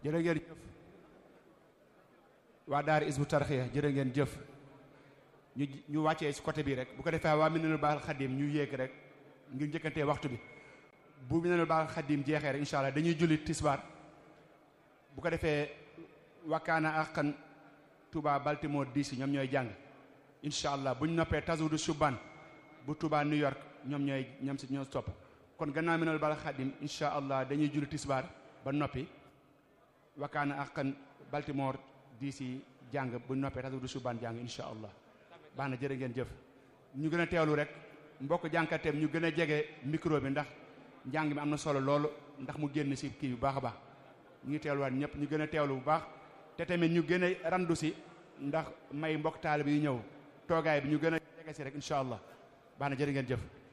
jërë ngeen jëf waa daara isbu tarxiya jërë ngeen jëf ñu ñu wàccee ci côté bi rek bu ko defee waa Minanul Baaxil Xadim ñu yéeg rek ngir njëkkantee waxtu bi bu Minanul Baaxil Xadim jeexee rek incha allah dañuy julli tisbaar bu ko defee wakkaana àqan Touba Baltimore DC ñoom ñooy jàng incha allah bu ñu noppee Tazawudu Subaan bu Touba New York ñoom ñooy ñoom si ñoo topp kon gannaaw Minanul Baaxil Xadim incha allah dañuy julli tisbaar ba noppi wakkaana àqan Baltimore DC jàng bu ñu noppee Tazawudu Subaan jàng incha allah baax na jërë ngeen jëf ñu gën a teewlu rek mbokk jànkateem ñu gën a jege micro bi ndax njàng mi am na solo loolu ndax mu génn si kii bu baax a baax ñu ngi teewluwaat ñëpp ñu gën a teewlu bu baax te tamit ñu gën a randu si ndax may mbokk taalibe yi ñëw toogaay bi ñu gën a jege si rek incha allah baax na jërë ngeen jëf